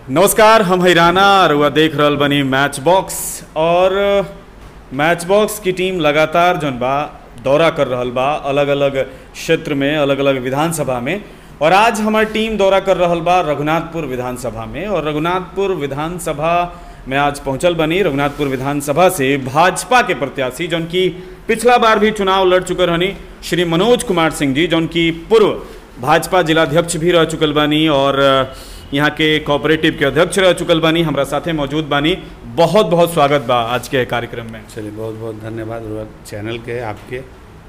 नमस्कार हम हैराना रुआ देख रहल बनी मैच बॉक्स और मैच बॉक्स की टीम लगातार जौन बा दौरा कर रहल बा अलग अलग क्षेत्र में अलग अलग विधानसभा में और आज हमार टीम दौरा कर रहल बा रघुनाथपुर विधानसभा में और रघुनाथपुर विधानसभा में आज पहुंचल बनी रघुनाथपुर विधानसभा से भाजपा के प्रत्याशी जौन की पिछला बार भी चुनाव लड़ चुके रहनी श्री मनोज कुमार सिंह जी जौन की पूर्व भाजपा जिलाध्यक्ष भी रह चुकल बानी और यहाँ के कोऑपरेटिव के अध्यक्ष रह चुकल बानी हमरा साथे मौजूद बानी बहुत बहुत स्वागत बा आज के कार्यक्रम में चलिए बहुत बहुत धन्यवाद रुआ चैनल के आपके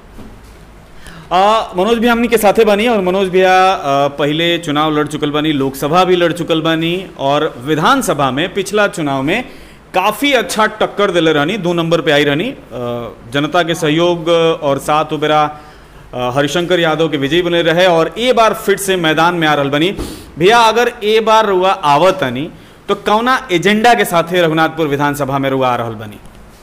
आ, मनोज भी हमनी के साथे बानी और मनोज भैया आ, पहले चुनाव लड़ चुकल बानी लोकसभा भी लड़ चुकल बानी और विधानसभा में पिछला चुनाव में काफ़ी अच्छा टक्कर दिले रहनी दो नंबर पे आई रहनी आ, जनता के सहयोग और साथ उबेरा आ, हरिशंकर यादव के विजयी बने रहे और ए बार फिर से मैदान में आ रहल बनी भैया अगर ए बार रुआ आवत आनी तो कौना एजेंडा के साथे रघुनाथपुर विधानसभा में रुआ आ रहल बनी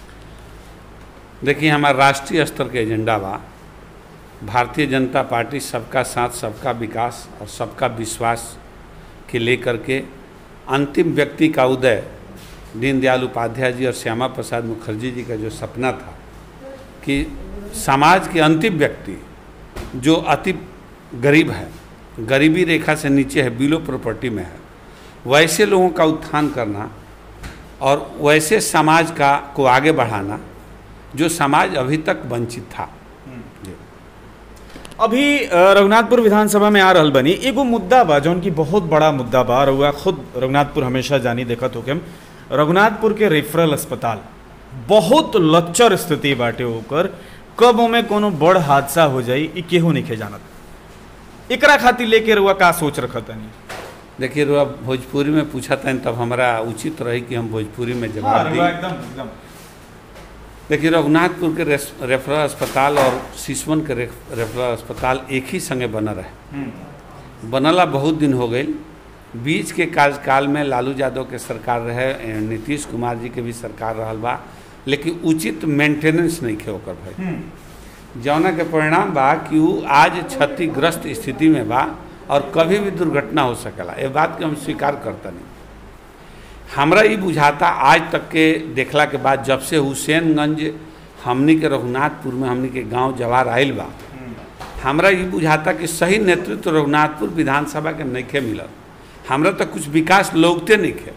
देखिए हमारा राष्ट्रीय स्तर के एजेंडा बा भारतीय जनता पार्टी सबका साथ सबका विकास और सबका विश्वास के लेकर के अंतिम व्यक्ति का उदय दीनदयाल उपाध्याय जी और श्यामा प्रसाद मुखर्जी जी का जो सपना था कि समाज के अंतिम व्यक्ति जो अति गरीब है गरीबी रेखा से नीचे है बिलो प्रॉपर्टी में है वैसे लोगों का उत्थान करना और वैसे समाज का को आगे बढ़ाना जो समाज अभी तक वंचित था जी। अभी अ, रघुनाथपुर विधानसभा में आ रहल बनी एगो मुद्दा बा जौन की बहुत बड़ा मुद्दा बा रउआ खुद रघुनाथपुर हमेशा जानी देखत हो हम रघुनाथपुर के रेफरल अस्पताल बहुत लच्चर स्थिति बाटे ओकर कब ओमे कोनो बड़ हादसा हो जाई ई केहू नहीं जानत एकरा खातिर लेके रउआ का सोच रखत तनी देखिए रुआ भोजपुरी में पूछा था तब हमारा उचित रही कि हम भोजपुरी में जवाब दी एकदम एकदम देखिए रघुनाथपुर के रेस- रेफरल अस्पताल और सिसवन के रेफ- रेफरल अस्पताल एक ही संगे बनल रहे बनला बहुत दिन हो गई बीच के कार्यकाल में लालू यादव के सरकार रहे ए, नीतीश कुमार जी के भी सरकार रहल बा लेकिन उचित मेंटेनेंस नहीं खे ओकर भाई जौना के परिणाम बा कि उ आज क्षतिग्रस्त स्थिति में बा और कभी भी दुर्घटना हो सकेला ये बात के हम स्वीकार करता नहीं हमरा ये बुझाता आज तक के देखला के बाद जब से हुसैनगंज हमनी के रघुनाथपुर में हमनी के गांव जवार आयल बा हमरा ये बुझाता कि सही नेतृत्व रघुनाथपुर विधानसभा के नइखे मिलल हमरा तक कुछ विकास लोगते नइखे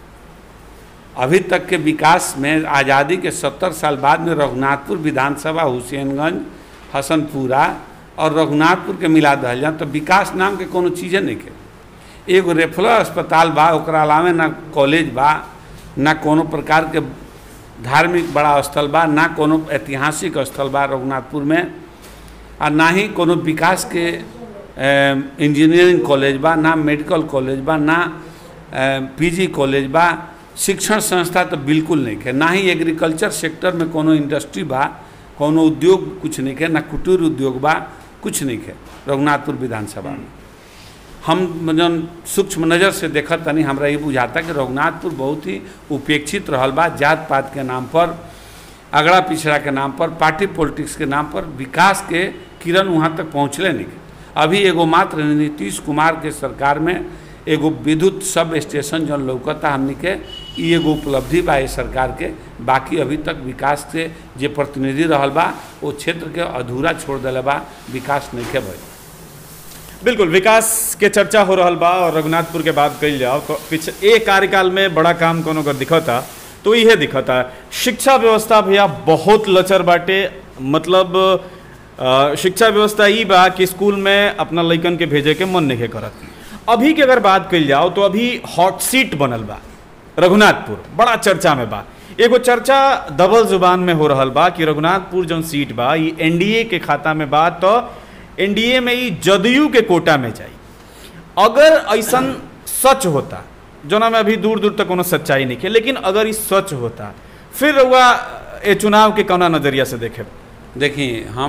अभी तक के विकास में आज़ादी के सत्तर साल बाद में रघुनाथपुर विधानसभा हुसैनगंज हसनपुरा और रघुनाथपुर के मिला दहल जाए तो विकास नाम के कोनो चीज़े नहीं के एगो रेफरल अस्पताल बा ओकरा अलावे ना कॉलेज बा ना कोनो प्रकार के धार्मिक बड़ा स्थल बा ना कोनो ऐतिहासिक स्थल बा रघुनाथपुर में आ ना ही कोनो विकास के अ, इंजीनियरिंग कॉलेज बा ना मेडिकल कॉलेज बा ना पीजी कॉलेज बा शिक्षण संस्था तो बिल्कुल नहीं है ना ही एग्रीकल्चर सेक्टर में कोनो इंडस्ट्री बा कोनो उद्योग कुछ नहीं है ना कुटीर उद्योग बा कुछ नहीं है रघुनाथपुर विधानसभा में हम जन सूक्ष्म नज़र से देखत तनी हमरा ये बुझाता कि रघुनाथपुर बहुत ही उपेक्षित रहल बा जात पात के नाम पर अगड़ा पिछड़ा के नाम पर पार्टी पॉलिटिक्स के नाम पर विकास के किरण वहाँ तक पहुँचले नहीं अभी एगो मात्र नीतीश कुमार के सरकार में एगो विद्युत सब स्टेशन जौन लौकता हमनी के ई एगो उपलब्धि बा ये सरकार के बाकी अभी तक विकास से जे प्रतिनिधि रहल बा वो क्षेत्र के अधूरा छोड़ दिले बा विकास नहीं के भइल बिल्कुल विकास के चर्चा हो रहल बा और रघुनाथपुर के बात कइल जाओ तो पिछ ए कार्यकाल में बड़ा काम कोनो अगर दिखता तो इहे दिखता शिक्षा व्यवस्था भैया बहुत लचर बाटे मतलब अ, शिक्षा व्यवस्था ई बा कि स्कूल में अपना लइकन के भेजे के मन नहीं करत अभी के अगर बात कइल जाओ तो अभी हॉट सीट बनल बा रघुनाथपुर बड़ा चर्चा में बा एगो चर्चा डबल जुबान में हो रहल बा कि रघुनाथपुर जौन सीट बा ई एनडीए के खाता में बा तो एनडीए में ई जदयू के कोटा में जाई अगर ऐसन सच होता जोना में अभी दूर दूर तक कोनो सच्चाई नहीं है लेकिन अगर ई सच होता फिर रउआ ए चुनाव के कौना नजरिया से देखे देखिए हम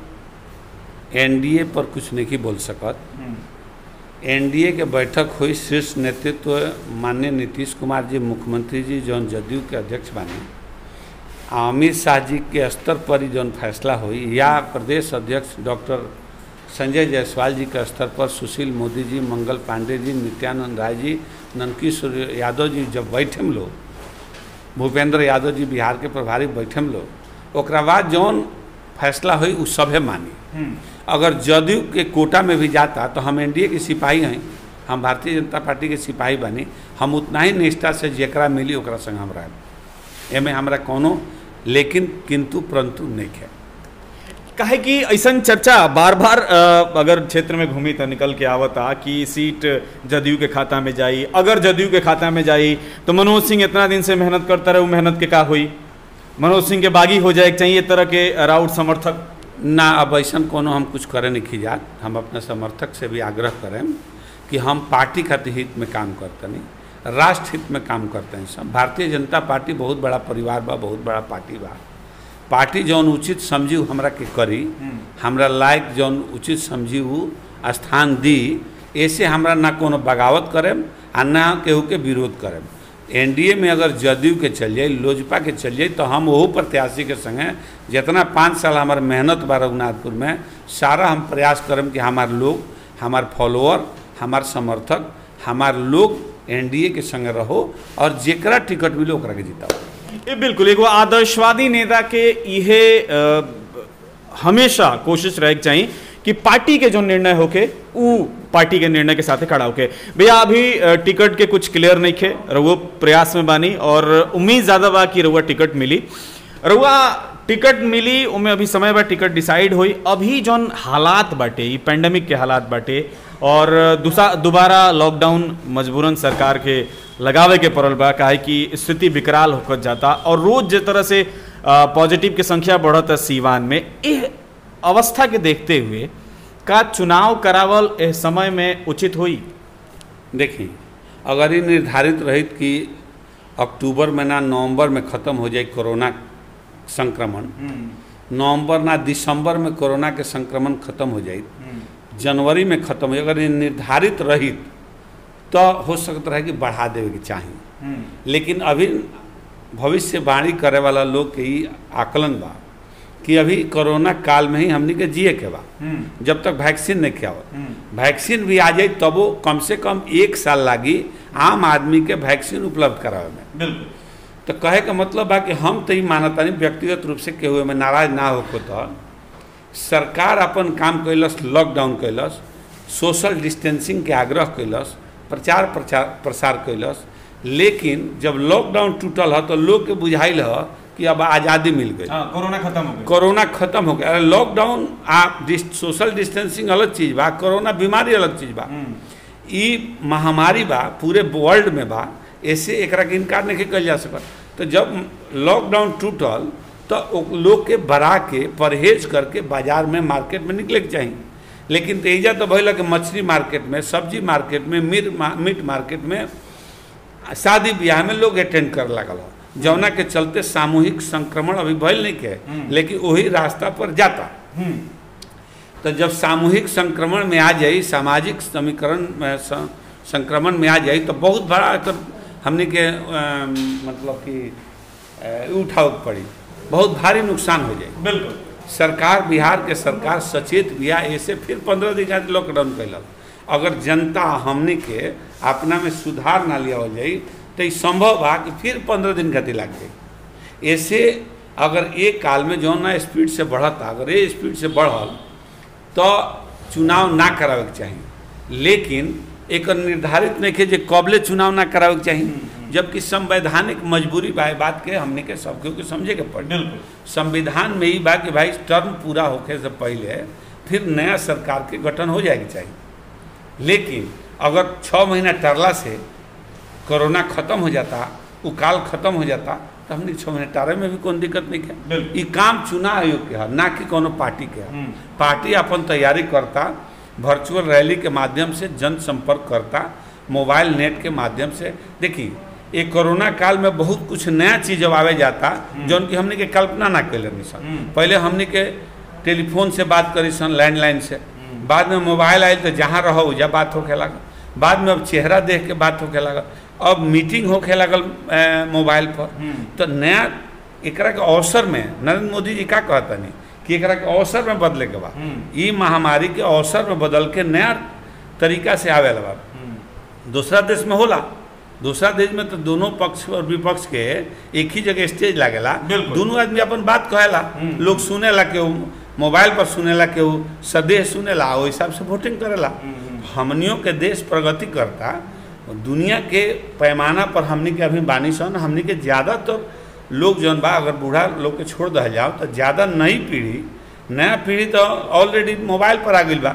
एनडीए पर कुछ नहीं बोल सकत एनडीए के बैठक हुई शीर्ष नेतृत्व माननीय नीतीश कुमार जी मुख्यमंत्री जी जौन जदयू के अध्यक्ष बानी आ अमित शाह जी के स्तर पर ही जौन फैसला हुई या प्रदेश अध्यक्ष डॉक्टर संजय जायसवाल जी के स्तर पर सुशील मोदी जी मंगल पांडे जी नित्यानंद राय जी नंदकिशोर यादव जी जब बैठे में लोग भूपेंद्र यादव जी बिहार के प्रभारी बैठे में लोग ओकरा बाद जौन फैसला हुई उ सभे मानी अगर जदयू के कोटा में भी जाता तो हम एनडीए के सिपाही हैं हम भारतीय जनता पार्टी के सिपाही बनी हम उतना ही निष्ठा से जेकरा मिली ओकरा संग हम रह एमे हमरा कोनो लेकिन किंतु परंतु नहीं है काहे कि ऐसा चर्चा बार बार अ, अगर क्षेत्र में घूमी तो निकल के आवता कि सीट जदयू के खाता में जाई अगर जदयू के खाता में जाई तो मनोज सिंह इतना दिन से मेहनत करता रहे वो मेहनत के का हुई मनोज सिंह के बागी हो जाए चाहिए इस तरह के राउट समर्थक ना अब ऐसा कोनो हम कुछ करे नहीं खिजात हम अपने समर्थक से भी आग्रह करें कि हम पार्टी खातिर हित में काम करते नहीं राष्ट्र हित में काम करते हैं सब भारतीय जनता पार्टी बहुत बड़ा परिवार बा बहुत बड़ा पार्टी बा पार्टी जौन उचित समझी उ हमरा के करी हमरा लायक जौन उचित समझी उ स्थान दी ऐसे हमरा ना कोनो बगावत करेम आ ना केहू के विरोध करेम एनडीए में अगर जदयू के चल जाए लोजपा के चल जाए तो हम वहू प्रत्याशी के संगे जितना पाँच साल हमार मेहनत बा रघुनाथपुर में सारा हम प्रयास करम कि हमार लोग हमार फॉलोअर हमार समर्थक हमार लोग एनडीए के संगे रहो और जेकरा टिकट मिले ओकरा के जिताओ ये बिल्कुल एगो आदर्शवादी नेता के इहे अ, हमेशा कोशिश रहे के चाहिए कि पार्टी के जो निर्णय होके उ पार्टी के निर्णय के साथ खड़ा होके भैया अभी अ, टिकट के कुछ क्लियर नहीं खे रउआ प्रयास में बानी और उम्मीद ज्यादा बा कि रउआ टिकट मिली रउआ टिकट मिली उमें अभी समय बा टिकट डिसाइड हुई अभी जौन हालात बाटे ई पेंडेमिक के हालात बाटे और दूसरा दोबारा लॉकडाउन मजबूरन सरकार के लगावे के पड़ल बा काहे कि स्थिति विकराल होकर जाता और रोज जिस तरह से पॉजिटिव के संख्या बढ़त है सीवान में इस अवस्था के देखते हुए का चुनाव करावल इस समय में उचित हुई देखिए अगर ये निर्धारित रहित कि अक्टूबर में ना नवंबर में ख़त्म हो जाए कोरोना संक्रमण नवंबर ना दिसंबर में कोरोना के संक्रमण खत्म हो जाए जनवरी में खत्म हो जाए अगर ये निर्धारित रहित तो हो सकता है कि बढ़ा देवे के चाहिए लेकिन अभी भविष्यवाणी करे वाला लोग के ही आकलन बा कि अभी कोरोना काल में ही हमनी के जिए के बा जब तक वैक्सीन नहीं के आवत वैक्सीन भी आ जाए तबो कम से कम एक साल लागी आम आदमी के वैक्सीन उपलब्ध करावे में बिल्कुल तो कहे का मतलब बा कि हम तो ही मानता नहीं व्यक्तिगत रूप से केहू में नाराज ना होको तो सरकार अपन काम कैलस लॉकडाउन कैलस सोशल डिस्टेंसिंग के आग्रह कैलस प्रचार प्रचार प्रसार कैलस लेकिन जब लॉकडाउन टूटल है तो लोग के बुझाइल है कि अब आज़ादी मिल गई हाँ कोरोना खत्म हो गई कोरोना खत्म हो गया अरे लॉकडाउन आप डिस, सोशल डिस्टेंसिंग अलग चीज बा कोरोना बीमारी अलग चीज बा ई महामारी बा पूरे वर्ल्ड में बा ऐसे एकरा के इनकार नहीं कल जा सकत तो जब लॉकडाउन टूटल तो ओ- लोग के बड़ा के परहेज करके बाजार में मार्केट में निकले के चाहिए लेकिन तेजा तो भइल कि मछली मार्केट में सब्जी मार्केट में मीट मा- मीट मार्केट में शादी ब्याह में लोग अटेंड कर लगल हो जौना के चलते सामूहिक संक्रमण अभी भइल नहीं के लेकिन वही रास्ता पर जाता तो जब सामूहिक संक्रमण में आ जाई सामाजिक समीकरण में स- संक्रमण में आ जाई तो बहुत बड़ा तो हमने के अम, मतलब कि अ, उठाव पड़ी बहुत भारी नुकसान हो जाए बिल्कुल सरकार बिहार के सरकार सचेत बिया ऐसे फिर पंद्रह दिन खातिर लॉकडाउन कैलक अगर जनता हमने के अपना में सुधार ना लिया जाई तो ई संभव बा कि फिर पंद्रह दिन खातिर लग जाई ऐसे अगर एक काल में जौन ना स्पीड से बढ़ता अगर ये स्पीड से बढ़ल तो चुनाव ना करावे के चाहिए लेकिन एक निर्धारित नहीं के जे कबले चुनाव ना करावे के चाहिए जबकि संवैधानिक मजबूरी बा ए बात के हमने के सब केहू के समझे के पड़ी बिल्कुल संविधान में ही बा कि भाई टर्म पूरा होखे से पहले फिर नया सरकार के गठन हो जाएगी चाहिए लेकिन अगर छः महीना टरला से कोरोना खत्म हो जाता वो काल खत्म हो जाता तो हमने छः महीने टारे में भी कोई दिक्कत नहीं है बिल्कुल। ये काम चुनाव आयोग के है ना कि कोनो पार्टी के है पार्टी अपन तैयारी करता वर्चुअल रैली के माध्यम से जनसंपर्क करता मोबाइल नेट के माध्यम से देखिए ये कोरोना काल में बहुत कुछ नया चीज अब आवे जाता जौन की हमने के कल्पना ना कैले नहीं सन पहले हमने के टेलीफोन से बात करी सन लैंडलाइन से बाद में मोबाइल आयल तो जहाँ रहो उजा बात होके लागल बाद में अब चेहरा देख के बात होके लागल अब मीटिंग होके लागल अ, मोबाइल पर तो नया एकरा के अवसर में नरेंद्र मोदी जी का कहता नहीं कि एकरा के अवसर में बदले के बा ई महामारी के अवसर में बदल के नया तरीका से आवे बा दूसरा देश में होला दूसरा देश में तो दोनों पक्ष और विपक्ष के एक ही जगह स्टेज लागेला बिल्कुल। दोनों आदमी अपन बात कहेला हम्म। लोग सुनेला केहू मोबाइल पर सुनेला केहू सदेह सुनेला ओहि हिसाब से वोटिंग करेला हमनियों के देश प्रगति करता दुनिया के पैमाना पर हमनी के अभी बानी सन हमनी के ज़्यादातर लोग जौन बा अगर बूढ़ा लोग के छोड़ दल जाओ तो ज़्यादा नई पीढ़ी नया पीढ़ी तो ऑलरेडी मोबाइल पर आ गई बा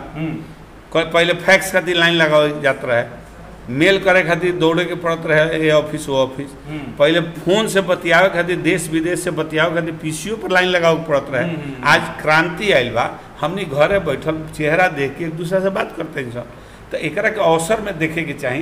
क- पहले फैक्स खातिर लाइन लगावल जात रहे मेल करे खातिर दौड़े के पड़त रहे ये ऑफिस वो ऑफिस पहले फोन से बतियावे खातिर देश विदेश से बतियावे खातिर पीसीओ पर लाइन लगावे के पड़त रहे हम्म। आज क्रांति आयल बा हमनी घरे बैठल चेहरा देख के एक दूसरे से बात करते हैं सब तो एकरा के अवसर में देखे के चाही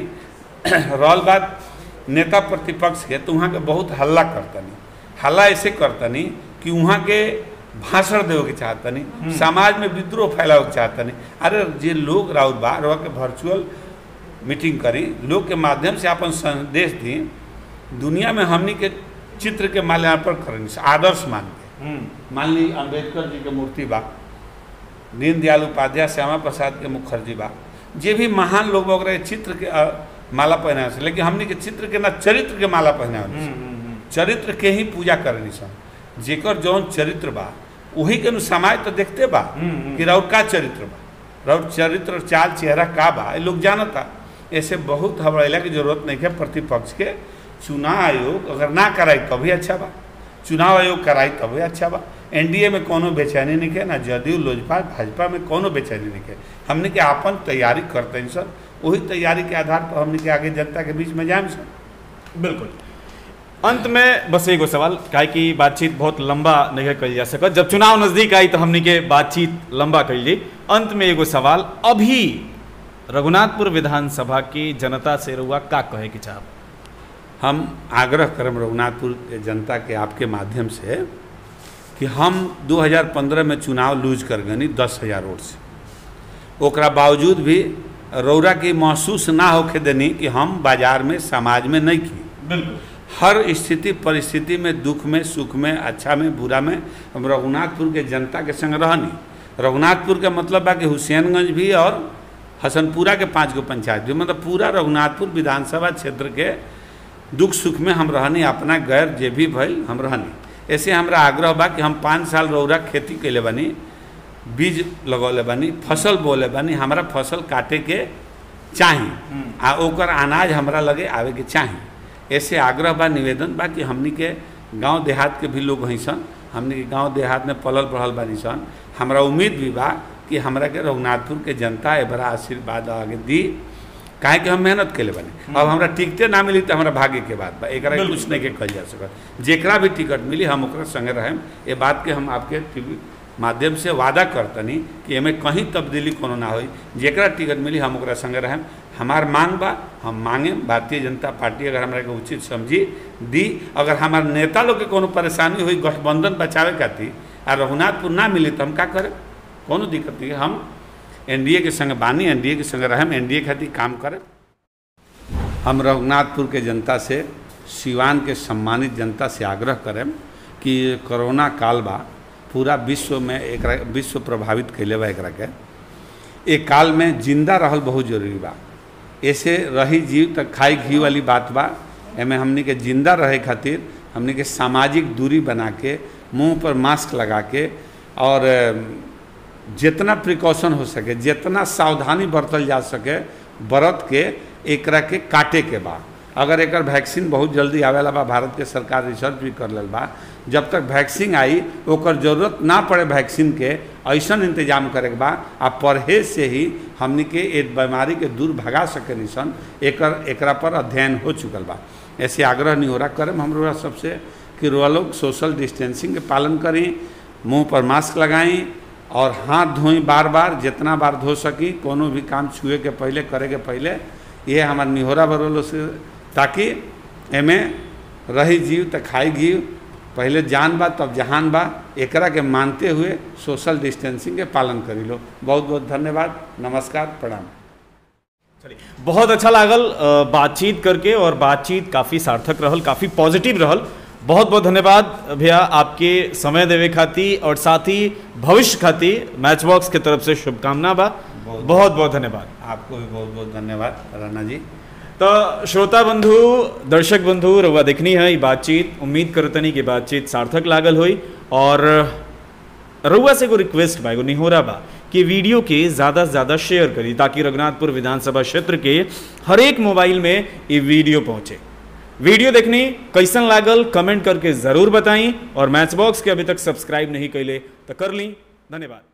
रहल बात नेता प्रतिपक्ष के तो वहाँ के बहुत हल्ला करतनी हल्ला ऐसे करतनी कि वहाँ के भाषण देवे के चाहतनी समाज में विद्रोह फैलावे के चाहतनी अरे जे लोग राउत बा रह के वर्चुअल मीटिंग करी लोग के माध्यम से अपन संदेश दी दुनिया में हमनी के चित्र के माल्यार्पण करनी आदर्श मान के मान ली अम्बेडकर जी के मूर्ति बा दीनदयाल उपाध्याय श्यामा प्रसाद के मुखर्जी बा जे भी महान लोग बा ओकरा के चित्र के अ, माला पहना से लेकिन हमनी के चित्र के ना चरित्र के माला पहना चरित्र के ही पूजा करनी सन जेकर जौन चरित्र बा वही के नु समाज तो देखते बा हम्म। कि राउर का चरित्र बा राउर चरित्र चाल चेहरा का बा ये लोग जानता ऐसे बहुत हबड़ैला की जरूरत नहीं है प्रतिपक्ष के चुनाव आयोग अगर ना कराई तभी अच्छा बा चुनाव आयोग कराई तभी अच्छा बा एनडीए में कोनो बेचैनी नहीं है ना जदयू लोजपा भाजपा में कोनो बेचैनी नहीं है हमने के आपन तैयारी करते हैं सर वही तैयारी के आधार पर हमने के आगे जनता के बीच में जाए सर बिल्कुल अंत में बस एगो सवाल काहे कि बातचीत बहुत लंबा नहीं कल जा सकत जब चुनाव नजदीक आई तो हमनी के बातचीत लंबा कैली अंत में एगो सवाल अभी रघुनाथपुर विधानसभा की जनता से रुआ का कहे के चाहब हम आग्रह करम रघुनाथपुर के जनता के आपके माध्यम से कि हम 2015 में चुनाव लूज कर गनी दस हजार वोट से ओकरा बावजूद भी रौरा की महसूस ना होके देनी कि हम बाजार में समाज में नहीं की बिल्कुल हर स्थिति परिस्थिति में दुख में सुख में अच्छा में बुरा में हम रघुनाथपुर के जनता के संग रहनी रघुनाथपुर के मतलब बा कि हुसैनगंज भी और हसनपुरा के पाँच गो पंचायत भी मतलब पूरा रघुनाथपुर विधानसभा क्षेत्र के दुख सुख में हम रहनी अपना गैर जे भी भइल हम रहनी ऐसे हमरा आग्रह बा कि हम पाँच साल रौरा खेती कैले बानी बीज लगौले बानी फसल बोले बानी हमरा फसल काटे के चाही आ ओकर अनाज हमरा लगे आवे के चाही ऐसे आग्रह बा निवेदन बा कि हमनी के गांव देहात के भी लोग हैं सन हमनी के गांव देहात में पलल बढ़ल बानी सन हमरा उम्मीद भी बा कि हमरा के रघुनाथपुर के जनता ए बड़ा आशीर्वाद आगे दी काहे कि हम मेहनत कैले बानी अब हमरा टिकटे ना मिली तो हमरा भाग्य के बात बा एकरा के बिल्कुल। कुछ नहीं के कल जा सकत जेकरा भी टिकट मिली हम ओकरा संगे रहें ये बात के हम आपके टीवी माध्यम से वादा करतनी कि एमे कहीं तब्दीली कोनो ना होई जेकरा टिकट मिली हम ओकरा संगे रहें हमार मांग बा हम मांगे भारतीय जनता पार्टी अगर हमरा के उचित समझी दी अगर हमार नेता लोग के कोनो परेशानी हुई गठबंधन बचावे खातिर आ रघुनाथपुर ना मिली तो हम का करें कोनो दिक्कत नहीं है हम एनडीए के संग बानी एनडीए के संग रहें एनडीए खातिर काम करें हम रघुनाथपुर के जनता से सिवान के सम्मानित जनता से आग्रह करें कि कोरोना काल बा पूरा विश्व में एक विश्व प्रभावित कैले बा एकरा के एक काल में जिंदा रहल बहुत जरूरी बा ऐसे रही जीव तक खाई घी वाली बात बा एमे हमनी के जिंदा रहे खातिर हमनी के सामाजिक दूरी बना के मुंह पर मास्क लगा के और अ, जितना प्रिकॉशन हो सके जितना सावधानी बरतल जा सके बरत के एकरा के काटे के बा अगर एकर वैक्सीन बहुत जल्दी आवेला बा भारत के सरकार रिसर्च भी कर लेल बा जब तक वैक्सीन आई ओकर जरूरत ना पड़े वैक्सीन के ऐसन इंतजाम करे के बा आ परहेज से ही हमनी के एक बीमारी के दूर भगा सके निसन एकर एकरा पर अध्ययन हो चुकल बा ऐसे आग्रह निहोरा करम हम लोग सबसे कि रोआ लोग सोशल डिस्टेंसिंग के पालन करी मुंह पर मास्क लगाई और हाथ धोई बार बार जितना बार धो सकी कोनो भी काम छुए के पहले करे के पहले ये हमार निहोरा बरोलो से ताकि एमे रही जीव त खाई घीव पहले जान बा तब जहान बा एकरा के मानते हुए सोशल डिस्टेंसिंग के पालन करी लो बहुत बहुत धन्यवाद नमस्कार प्रणाम चलिए बहुत अच्छा लागल अ, बातचीत करके और बातचीत काफ़ी सार्थक रहल काफ़ी पॉजिटिव रहल बहुत बहुत धन्यवाद भैया आपके समय देवे खाती और साथ ही भविष्य खाती मैच बॉक्स के तरफ से शुभकामना बा बहुत- बहुत बहुत धन्यवाद आपको भी बहुत बहुत धन्यवाद राणा जी तो श्रोता बंधु दर्शक बंधु रउआ देखनी है ये बातचीत उम्मीद करतनी कि बातचीत सार्थक लागल हुई और रउआ से एगो रिक्वेस्ट बा एगो निहोरा बा कि वीडियो के ज़्यादा से ज़्यादा शेयर करी ताकि रघुनाथपुर विधानसभा क्षेत्र के हर एक मोबाइल में ये वीडियो पहुंचे वीडियो देखनी कैसन लागल कमेंट करके ज़रूर बताई और मैच बॉक्स के अभी तक सब्सक्राइब नहीं कैले तो कर ली धन्यवाद